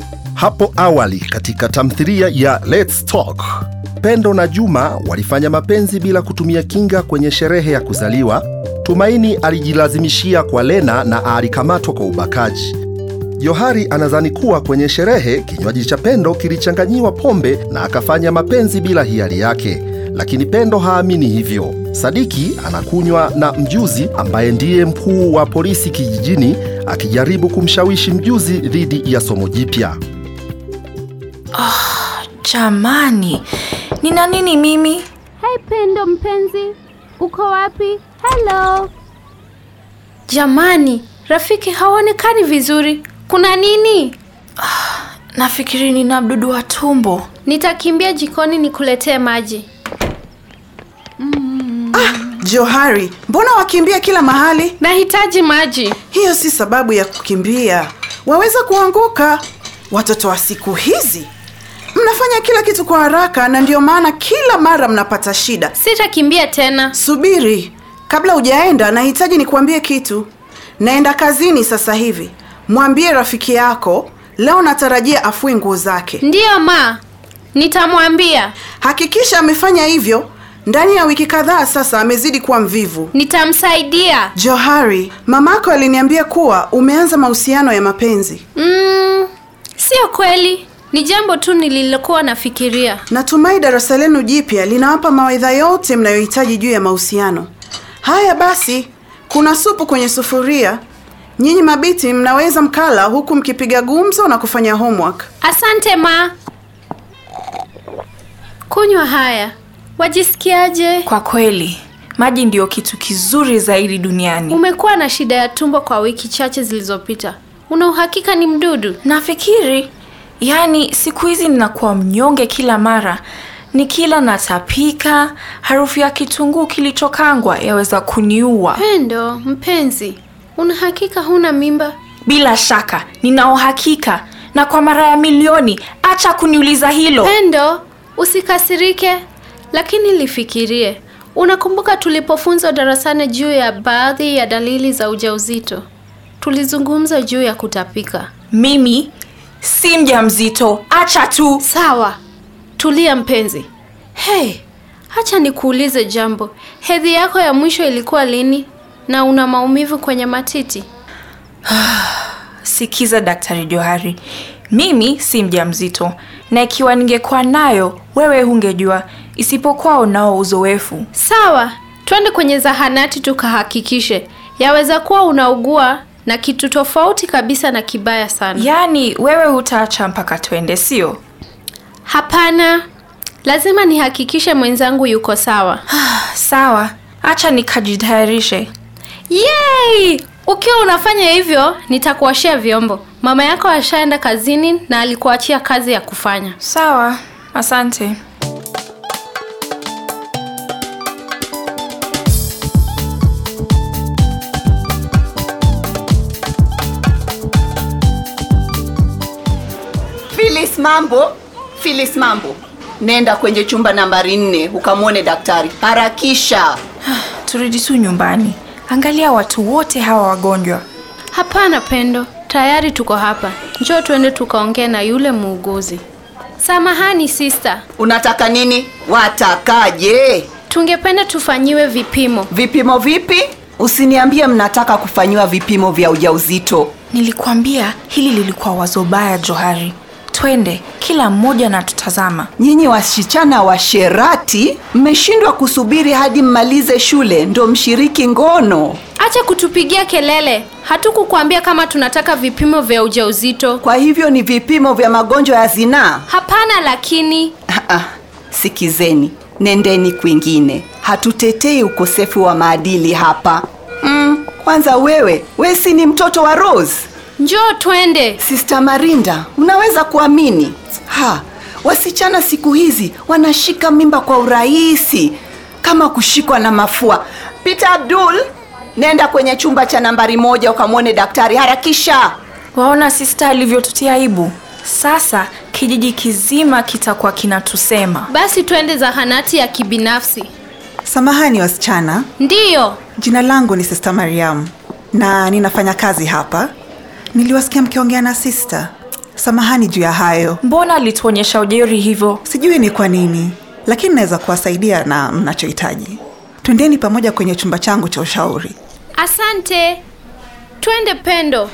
Hapo awali katika tamthilia ya Let's Talk, Pendo na Juma walifanya mapenzi bila kutumia kinga kwenye sherehe ya kuzaliwa. Tumaini alijilazimishia kwa Lena na alikamatwa kwa ubakaji. Johari anadhani kuwa kwenye sherehe kinywaji cha Pendo kilichanganyiwa pombe na akafanya mapenzi bila hiari yake, lakini Pendo haamini hivyo. Sadiki anakunywa na mjuzi ambaye ndiye mkuu wa polisi kijijini, akijaribu kumshawishi mjuzi dhidi ya somo jipya. Jamani, nina nini mimi? Hey Pendo mpenzi, uko wapi? Hello. Jamani, rafiki haonekani vizuri. Kuna nini? Nafikiri nina mdudu wa tumbo. Nitakimbia jikoni nikuletee maji. Johari, mbona wakimbia kila mahali? Nahitaji maji. Hiyo si sababu ya kukimbia, waweza kuanguka. Watoto wa siku hizi mnafanya kila kitu kwa haraka, na ndio maana kila mara mnapata shida. Sitakimbia tena. Subiri, kabla hujaenda, nahitaji nikuambie kitu. Naenda kazini sasa hivi. Mwambie rafiki yako leo natarajia afue nguo zake. Ndiyo ma, nitamwambia. Hakikisha amefanya hivyo. Ndani ya wiki kadhaa sasa amezidi kuwa mvivu. Nitamsaidia. Johari, mamako aliniambia kuwa umeanza mahusiano ya mapenzi. Mm, sio kweli. Ni jambo tu nililokuwa nafikiria. Natumai darasa lenu jipya linawapa mawaidha yote mnayohitaji juu ya mahusiano. Haya basi, kuna supu kwenye sufuria. Nyinyi mabiti mnaweza mkala huku mkipiga gumzo na kufanya homework. Asante ma. Kunywa haya. Wajisikiaje? Kwa kweli, maji ndiyo kitu kizuri zaidi duniani. Umekuwa na shida ya tumbo kwa wiki chache zilizopita. Una uhakika ni mdudu? Nafikiri, yaani siku hizi ninakuwa mnyonge kila mara. Nikila natapika, harufu ya kitunguu kilichokangwa yaweza kuniua. Pendo, mpenzi, una hakika huna mimba? Bila shaka, nina uhakika. Na kwa mara ya milioni, acha kuniuliza hilo. Pendo, usikasirike, lakini lifikirie. Unakumbuka tulipofunzwa darasani juu ya baadhi ya dalili za ujauzito? Tulizungumza juu ya kutapika. Mimi si mjamzito, acha tu. Sawa, tulia mpenzi. Hey, hacha nikuulize jambo. Hedhi yako ya mwisho ilikuwa lini? Na una maumivu kwenye matiti? Sikiza Daktari Johari, mimi si mjamzito, na ikiwa ningekuwa nayo wewe hungejua, isipokuwa unao uzoefu. Sawa, twende kwenye zahanati tukahakikishe. Yaweza kuwa unaugua na kitu tofauti kabisa na kibaya sana. Yaani wewe hutaacha mpaka twende, sio? Hapana, lazima nihakikishe mwenzangu yuko sawa. Sawa, acha nikajitayarishe. Yay! Ukiwa unafanya hivyo, nitakuashia vyombo. Mama yako ashaenda kazini na alikuachia kazi ya kufanya. Sawa, asante. Phyllis mambo, Phyllis mambo, nenda kwenye chumba nambari nne ukamwone daktari harakisha. Turudi tu nyumbani. Angalia watu wote hawa wagonjwa. Hapana Pendo, tayari tuko hapa. Njoo tuende tukaongee na yule muuguzi. Samahani sister, Unataka nini? Watakaje? tungependa tufanyiwe vipimo. Vipimo vipi? Usiniambie mnataka kufanyiwa vipimo vya ujauzito. Nilikuambia hili lilikuwa wazo baya, Johari. Twende, kila mmoja na tutazama. Nyinyi wasichana washerati, mmeshindwa kusubiri hadi mmalize shule ndo mshiriki ngono. Acha kutupigia kelele. Hatukukuambia kama tunataka vipimo vya ujauzito. Kwa hivyo ni vipimo vya magonjwa ya zinaa. Hapana lakini Ah, ah, sikizeni, nendeni kwingine. Hatutetei ukosefu wa maadili hapa. Mm, kwanza wewe, we si ni mtoto wa Rose? njoo twende. Sister Marinda, unaweza kuamini? Ha, wasichana siku hizi wanashika mimba kwa urahisi kama kushikwa na mafua. Peter Abdul, nenda kwenye chumba cha nambari moja ukamwone daktari harakisha. Waona sista alivyotutia aibu. Sasa kijiji kizima kitakuwa kinatusema. Basi twende zahanati ya kibinafsi. Samahani wasichana, Ndiyo, jina langu ni Sister Mariam na ninafanya kazi hapa. Niliwasikia mkiongea na sister. samahani juu ya hayo. Mbona alituonyesha ujeri hivyo? Sijui ni kwa nini, lakini naweza kuwasaidia na mnachohitaji. Twendeni pamoja kwenye chumba changu cha ushauri. Asante. Twende Pendo.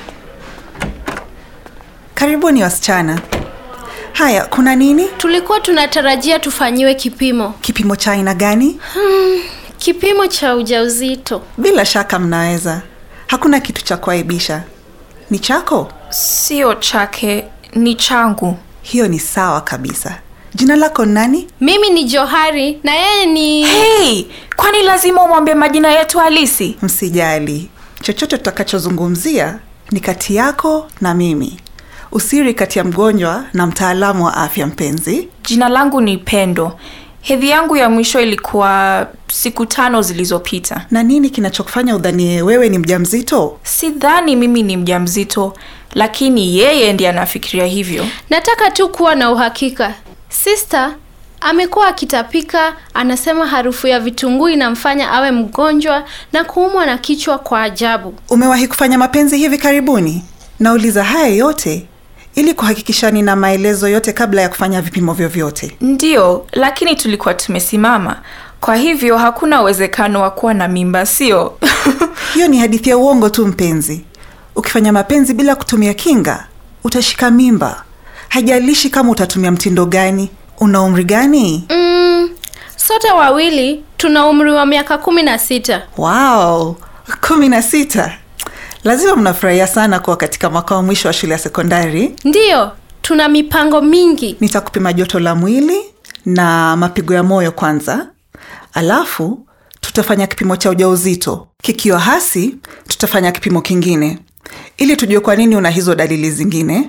Karibuni wasichana. Haya, kuna nini? Tulikuwa tunatarajia tufanyiwe kipimo. Kipimo cha aina gani? Kipimo cha ujauzito. Bila shaka mnaweza. Hakuna kitu cha kuaibisha. Ni chako? Sio chake, ni changu. Hiyo ni sawa kabisa. Jina lako ni nani? Mimi ni Johari na yeye ni Hey, kwani lazima umwambie majina yetu halisi? Msijali, chochote tutakachozungumzia ni kati yako na mimi, usiri kati ya mgonjwa na mtaalamu wa afya. Mpenzi, Jina langu ni Pendo. Hedhi yangu ya mwisho ilikuwa siku tano zilizopita. na nini kinachokufanya udhanie wewe ni mjamzito? Sidhani mimi ni mjamzito, lakini yeye ndiye anafikiria hivyo. Nataka tu kuwa na uhakika. Sister amekuwa akitapika, anasema harufu ya vitunguu inamfanya awe mgonjwa na kuumwa na kichwa kwa ajabu. Umewahi kufanya mapenzi hivi karibuni? Nauliza haya yote ili kuhakikisha nina maelezo yote kabla ya kufanya vipimo vyovyote. Ndiyo, lakini tulikuwa tumesimama, kwa hivyo hakuna uwezekano wa kuwa na mimba, sio? Hiyo ni hadithi ya uongo tu mpenzi. Ukifanya mapenzi bila kutumia kinga, utashika mimba. Haijalishi kama utatumia mtindo gani. Una umri gani? Mm, sote wawili tuna umri wa miaka kumi na sita. Wow, kumi na sita. Lazima mnafurahia sana kuwa katika mwaka wa mwisho wa shule ya sekondari. Ndiyo, tuna mipango mingi. Nitakupima joto la mwili na mapigo ya moyo kwanza, alafu tutafanya kipimo cha ujauzito. Kikiwa hasi, tutafanya kipimo kingine ili tujue kwa nini una hizo dalili zingine.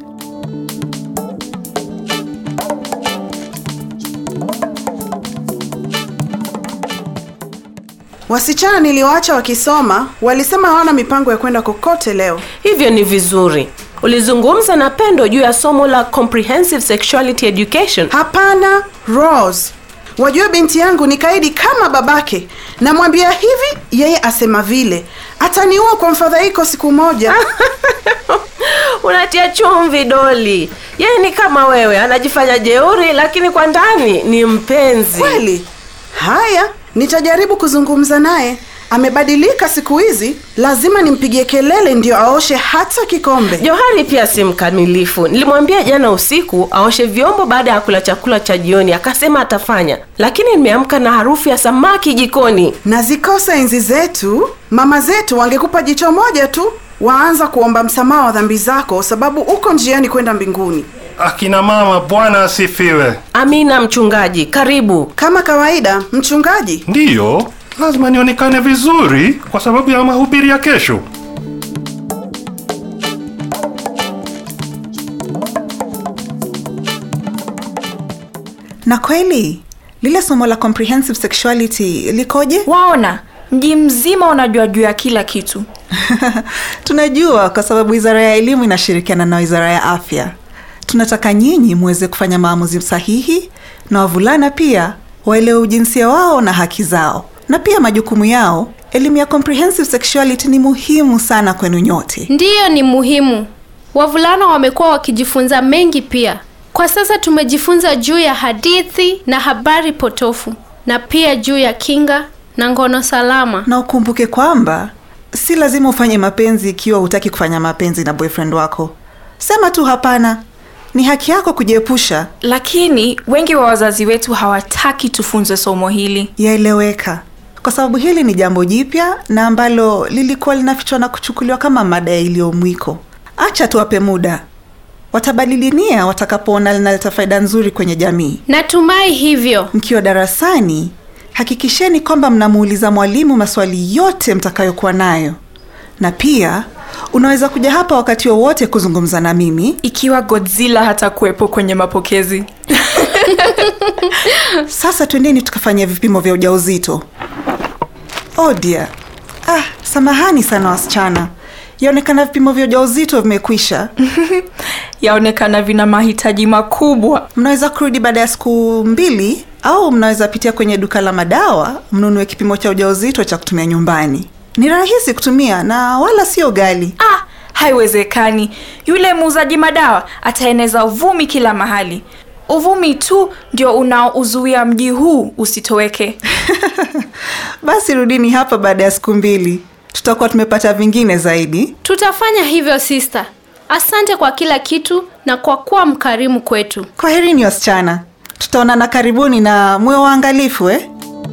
Wasichana niliwaacha wakisoma, walisema hawana mipango ya kwenda kokote leo. hivyo ni vizuri ulizungumza na pendo juu ya somo la comprehensive sexuality education Hapana, Rose. Wajua binti yangu ni kaidi kama babake. Namwambia hivi, yeye asema vile. Ataniua kwa mfadhaiko siku moja. unatia chumvi doli yeye ni kama wewe anajifanya jeuri lakini kwa ndani ni mpenzi Kweli? Haya, nitajaribu kuzungumza naye. Amebadilika siku hizi, lazima nimpigie kelele ndio aoshe hata kikombe. johari pia si mkamilifu nilimwambia jana usiku aoshe vyombo baada ya kula chakula cha jioni akasema atafanya lakini nimeamka na harufu ya samaki jikoni Nazikosa enzi zetu, mama zetu wangekupa jicho moja tu, waanza kuomba msamaha wa dhambi zako, sababu uko njiani kwenda mbinguni. Akina mama, Bwana asifiwe. amina mchungaji karibu Kama kawaida, mchungaji, Ndiyo, lazima nionekane vizuri kwa sababu ya mahubiri ya kesho. Na kweli lile somo la comprehensive sexuality likoje? Waona, mji mzima unajua juu ya kila kitu. Tunajua kwa sababu wizara ya elimu inashirikiana na wizara ya afya. Tunataka nyinyi muweze kufanya maamuzi sahihi, na wavulana pia waelewe ujinsia wao na haki zao, na pia majukumu yao. Elimu ya comprehensive sexuality ni muhimu sana kwenu nyote. Ndiyo, ni muhimu. Wavulana wamekuwa wakijifunza mengi pia. Kwa sasa tumejifunza juu ya hadithi na habari potofu na pia juu ya kinga na ngono salama. Na ukumbuke kwamba si lazima ufanye mapenzi ikiwa hutaki kufanya mapenzi na boyfriend wako. Sema tu hapana. Ni haki yako kujiepusha. Lakini wengi wa wazazi wetu hawataki tufunzwe somo hili. yaeleweka kwa sababu hili ni jambo jipya na ambalo lilikuwa linafichwa na kuchukuliwa kama mada iliyomwiko. Acha tuwape muda, watabadili nia watakapoona linaleta faida nzuri kwenye jamii. Natumai hivyo. Mkiwa darasani, hakikisheni kwamba mnamuuliza mwalimu maswali yote mtakayokuwa nayo, na pia unaweza kuja hapa wakati wowote kuzungumza na mimi. Ikiwa Godzilla hata kuwepo kwenye mapokezi. Sasa twendeni tukafanya vipimo vya ujauzito. Oh dear. Ah, samahani sana wasichana, yaonekana vipimo vya ujauzito vimekwisha. Yaonekana vina mahitaji makubwa. Mnaweza kurudi baada ya siku mbili, au mnaweza pitia kwenye duka la madawa mnunue kipimo cha ujauzito cha kutumia nyumbani. Ni rahisi kutumia na wala sio ghali. Ah, haiwezekani yule muuzaji madawa ataeneza uvumi kila mahali uvumi tu ndio unaouzuia mji huu usitoweke basi rudini hapa baada ya siku mbili tutakuwa tumepata vingine zaidi Tutafanya hivyo sister. Asante kwa kila kitu na kwa kuwa mkarimu kwetu. kwaherini wasichana tutaonana karibuni na mwe waangalifu eh?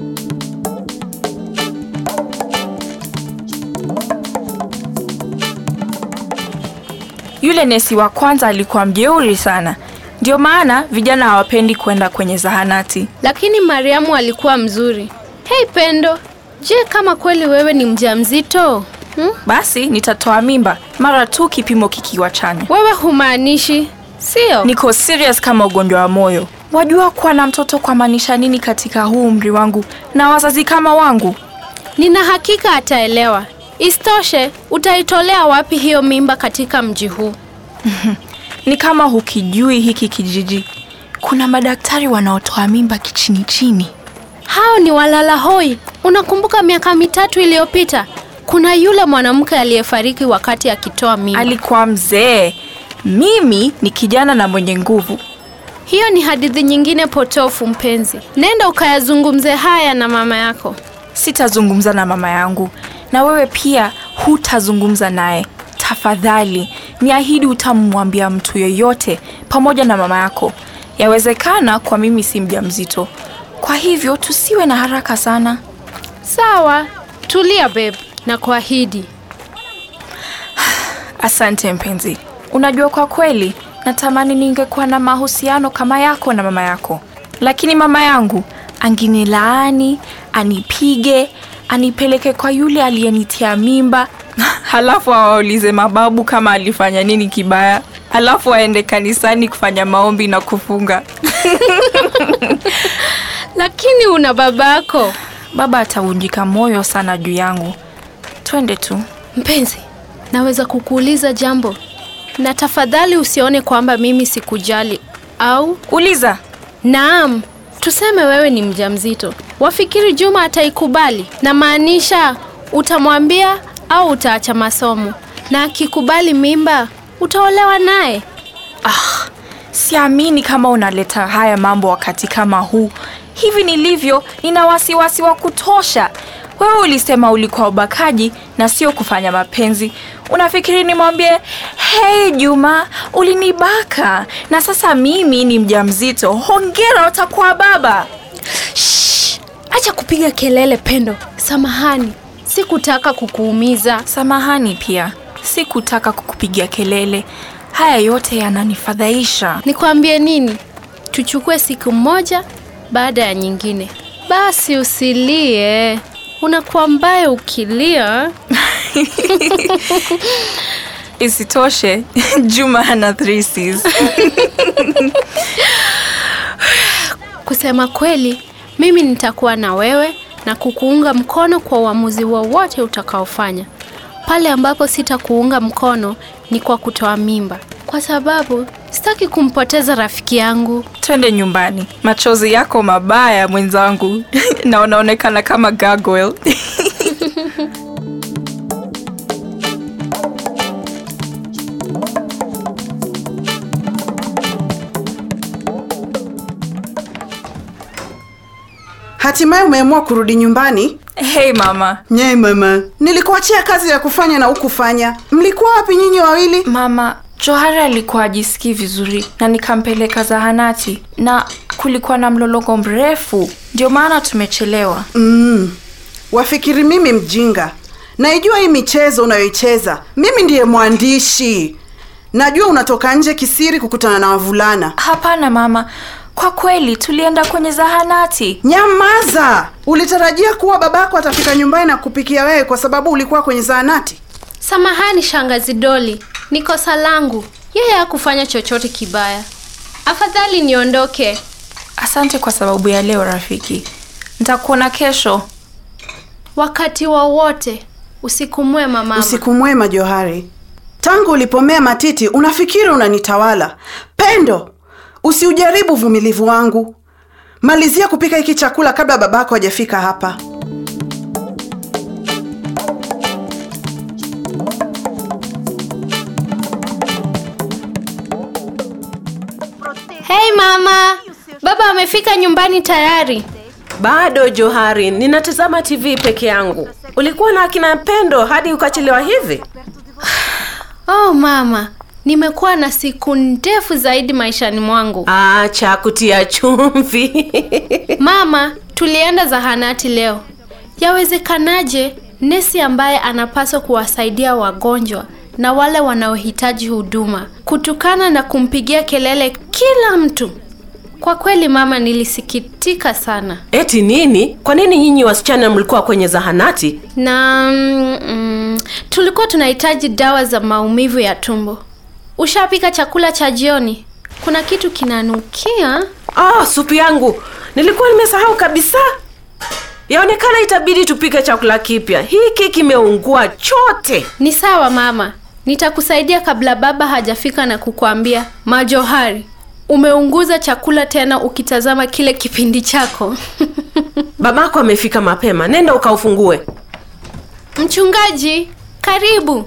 yule nesi wa kwanza alikuwa mjeuri sana ndio maana vijana hawapendi kwenda kwenye zahanati Lakini Mariamu alikuwa mzuri. Hei Pendo, je, kama kweli wewe ni mjamzito? Hmm? basi nitatoa mimba mara tu kipimo kikiwa chanya Wewe humaanishi, sio? niko serious kama ugonjwa wa moyo wajua kuwa na mtoto kwa maanisha nini katika huu umri wangu na wazazi kama wangu Nina hakika ataelewa. Isitoshe, utaitolea wapi hiyo mimba katika mji huu? ni kama hukijui hiki kijiji kuna madaktari wanaotoa mimba kichini chini Hao ni walala hoi. Unakumbuka miaka mitatu iliyopita kuna yule mwanamke aliyefariki wakati akitoa mimba. alikuwa mzee mimi ni kijana na mwenye nguvu Hiyo ni hadithi nyingine potofu, mpenzi. Nenda ukayazungumze haya na mama yako. sitazungumza na mama yangu na wewe pia hutazungumza naye tafadhali niahidi utamwambia mtu yeyote pamoja na mama yako yawezekana kwa mimi si mja mzito kwa hivyo tusiwe na haraka sana Sawa, tulia babe, na kuahidi. asante mpenzi unajua kwa kweli natamani ningekuwa na mahusiano kama yako na mama yako lakini mama yangu anginilaani anipige anipeleke kwa yule aliyenitia mimba halafu awaulize mababu kama alifanya nini kibaya halafu aende kanisani kufanya maombi na kufunga Lakini una babako. baba atavunjika moyo sana juu yangu twende tu Mpenzi, naweza kukuuliza jambo, na tafadhali usione kwamba mimi sikujali au uliza Naam, tuseme wewe ni mjamzito. Wafikiri Juma ataikubali? Na maanisha utamwambia au utaacha masomo? Na akikubali mimba, utaolewa naye? siamini kama unaleta haya mambo wakati kama huu hivi nilivyo nina wasiwasi wa kutosha wewe ulisema ulikuwa ubakaji na sio kufanya mapenzi unafikiri nimwambie hei juma ulinibaka na sasa mimi ni mjamzito hongera utakuwa baba Shh, acha kupiga kelele Pendo. Samahani, sikutaka kukuumiza. samahani pia sikutaka kukupigia kelele haya yote yananifadhaisha Nikwambie nini? Tuchukue siku moja baada ya nyingine. Basi usilie, unakuwa mbaya ukilia. isitoshe juma hana three Cs. Kusema kweli, mimi nitakuwa na wewe na kukuunga mkono kwa uamuzi wowote utakaofanya. Pale ambapo sitakuunga mkono ni kwa kutoa mimba, kwa sababu sitaki kumpoteza rafiki yangu. twende nyumbani machozi yako mabaya mwenzangu na unaonekana kama gargoyle hatimaye umeamua kurudi nyumbani hey mama nye mama nilikuachia kazi ya kufanya na ukufanya mlikuwa wapi nyinyi wawili mama johari alikuwa ajisikii vizuri na nikampeleka zahanati na kulikuwa na mlolongo mrefu ndio maana tumechelewa mm. wafikiri mimi mjinga naijua hii michezo unayoicheza mimi ndiye mwandishi najua unatoka nje kisiri kukutana na wavulana hapana mama kwa kweli tulienda kwenye zahanati nyamaza ulitarajia kuwa babako atafika nyumbani na kupikia wewe kwa sababu ulikuwa kwenye zahanati Samahani shangazi Doli, ni kosa langu. Yeye hakufanya chochote kibaya. Afadhali niondoke. asante kwa sababu ya leo rafiki nitakuona kesho Wakati wowote. Usiku mwema mama. usiku mwema johari tangu ulipomea matiti unafikiri unanitawala pendo usiujaribu uvumilivu wangu malizia kupika hiki chakula kabla babako hajafika hapa Hei mama, baba amefika nyumbani tayari. Bado Johari, ninatazama TV peke yangu. Ulikuwa na akina Pendo hadi ukachelewa hivi? Oh mama, nimekuwa na siku ndefu zaidi maishani mwangu. Acha kutia chumvi. Mama, tulienda zahanati leo. Yawezekanaje nesi ambaye anapaswa kuwasaidia wagonjwa na wale wanaohitaji huduma kutokana na kumpigia kelele kila mtu? Kwa kweli mama, nilisikitika sana. Eti nini? Kwa nini nyinyi wasichana mlikuwa kwenye zahanati? na mm, mm, tulikuwa tunahitaji dawa za maumivu ya tumbo. Ushapika chakula cha jioni? Kuna kitu kinanukia. Ah, supu yangu nilikuwa nimesahau kabisa. Yaonekana itabidi tupike chakula kipya. Hiki kimeungua chote. Ni sawa mama, nitakusaidia kabla baba hajafika na kukuambia. Majohari, umeunguza chakula tena ukitazama kile kipindi chako. Babako amefika mapema, nenda ukaufungue. Mchungaji, karibu.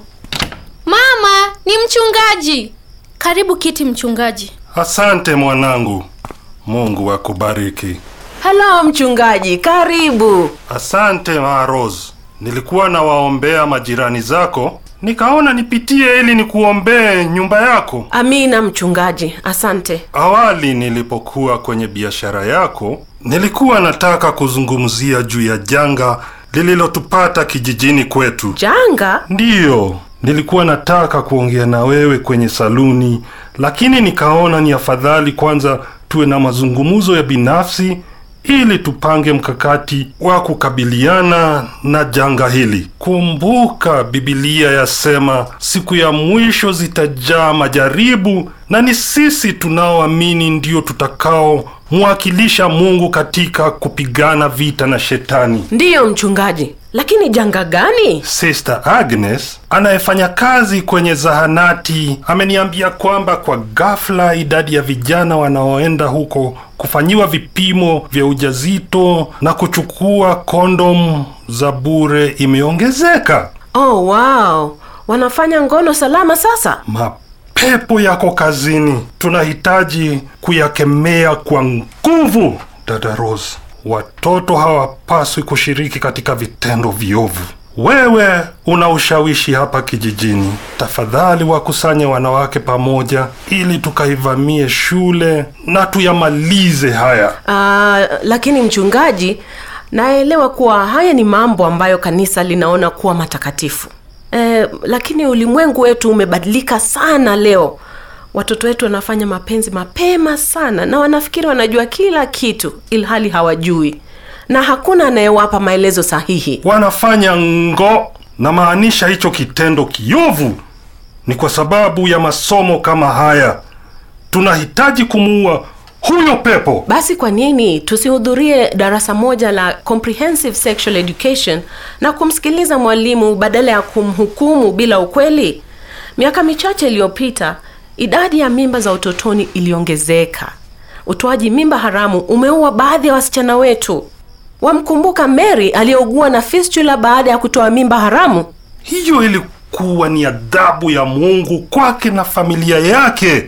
Mama, ni mchungaji. Karibu kiti mchungaji. Asante mwanangu. Mungu akubariki. Halo mchungaji, karibu. Asante Maros. Nilikuwa nawaombea majirani zako, nikaona nipitie ili nikuombee nyumba yako. Amina mchungaji, asante. Awali nilipokuwa kwenye biashara yako, nilikuwa nataka kuzungumzia juu ya janga lililotupata kijijini kwetu. Janga? Ndiyo, nilikuwa nataka kuongea na wewe kwenye saluni, lakini nikaona ni afadhali kwanza tuwe na mazungumzo ya binafsi ili tupange mkakati wa kukabiliana na janga hili. Kumbuka Biblia yasema siku ya mwisho zitajaa majaribu, na ni sisi tunaoamini ndio tutakaomwakilisha Mungu katika kupigana vita na shetani. Ndiyo mchungaji, lakini janga gani? Sister Agnes anayefanya kazi kwenye zahanati ameniambia kwamba kwa ghafla idadi ya vijana wanaoenda huko kufanyiwa vipimo vya ujazito na kuchukua kondom za bure imeongezeka. Oh, wow, wanafanya ngono salama sasa. Mapepo yako kazini, tunahitaji kuyakemea kwa nguvu. Dada Rose, watoto hawapaswi kushiriki katika vitendo viovu. Wewe una ushawishi hapa kijijini, tafadhali wakusanye wanawake pamoja ili tukaivamie shule na tuyamalize haya. Uh, lakini mchungaji, naelewa kuwa haya ni mambo ambayo kanisa linaona kuwa matakatifu. Eh, lakini ulimwengu wetu umebadilika sana leo. Watoto wetu wanafanya mapenzi mapema sana na wanafikiri wanajua kila kitu ilhali hawajui, na hakuna anayewapa maelezo sahihi. Wanafanya ngo, na maanisha hicho kitendo kiovu ni kwa sababu ya masomo kama haya. Tunahitaji kumuua huyo pepo. Basi kwa nini tusihudhurie darasa moja la comprehensive sexual education na kumsikiliza mwalimu badala ya kumhukumu bila ukweli? Miaka michache iliyopita, idadi ya mimba za utotoni iliongezeka. Utoaji mimba haramu umeua baadhi ya wasichana wetu. Wamkumbuka Mary aliyeugua na fistula baada ya kutoa mimba haramu? Hiyo ilikuwa ni adhabu ya Mungu kwake na familia yake.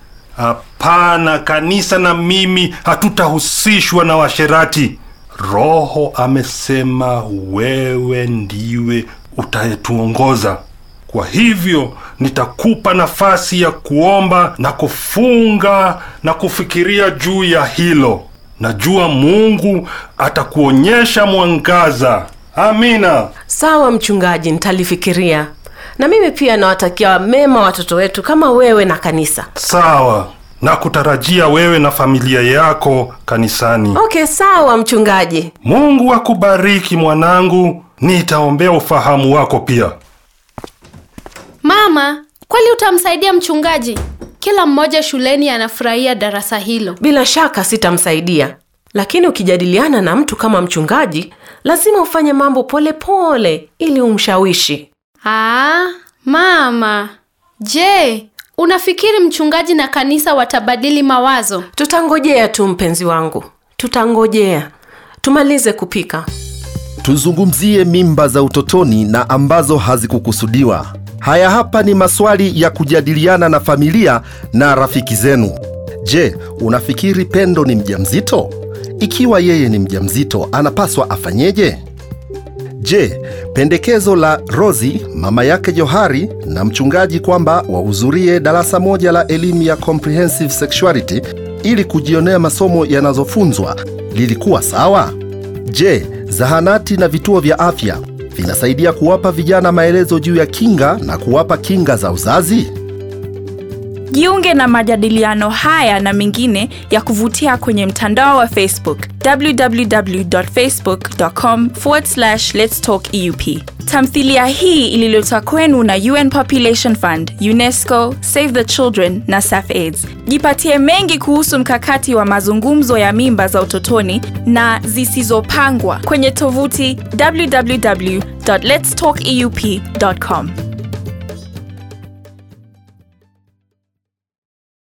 Hapana, kanisa na mimi hatutahusishwa na washerati. Roho amesema wewe ndiwe utayetuongoza. Kwa hivyo nitakupa nafasi ya kuomba na kufunga na kufikiria juu ya hilo. Najua Mungu atakuonyesha mwangaza. Amina. Sawa mchungaji, nitalifikiria. Na mimi pia nawatakia mema watoto wetu kama wewe na kanisa. Sawa, na kutarajia wewe na familia yako kanisani. Okay, sawa mchungaji. Mungu akubariki mwanangu. Nitaombea ufahamu wako pia. Mama, kweli utamsaidia mchungaji? Kila mmoja shuleni anafurahia darasa hilo. Bila shaka sitamsaidia, lakini ukijadiliana na mtu kama mchungaji, lazima ufanye mambo polepole pole, ili umshawishi. Ah, mama. Je, unafikiri mchungaji na kanisa watabadili mawazo? Tutangojea tu mpenzi wangu, tutangojea. Tumalize kupika. Tuzungumzie mimba za utotoni na ambazo hazikukusudiwa. Haya hapa ni maswali ya kujadiliana na familia na rafiki zenu. Je, unafikiri Pendo ni mjamzito? Ikiwa yeye ni mjamzito, anapaswa afanyeje? Je, pendekezo la Rosi, mama yake Johari na mchungaji kwamba wahudhurie darasa moja la elimu ya comprehensive sexuality ili kujionea masomo yanazofunzwa lilikuwa sawa? Je, zahanati na vituo vya afya vinasaidia kuwapa vijana maelezo juu ya kinga na kuwapa kinga za uzazi? Jiunge na majadiliano haya na mengine ya kuvutia kwenye mtandao wa Facebook www.facebook.com lets talk eup. Tamthilia hii ililetwa kwenu na UN Population Fund, UNESCO, Save the Children na SAFAIDS. Jipatie mengi kuhusu mkakati wa mazungumzo ya mimba za utotoni na zisizopangwa kwenye tovuti www.letstalkeup.com.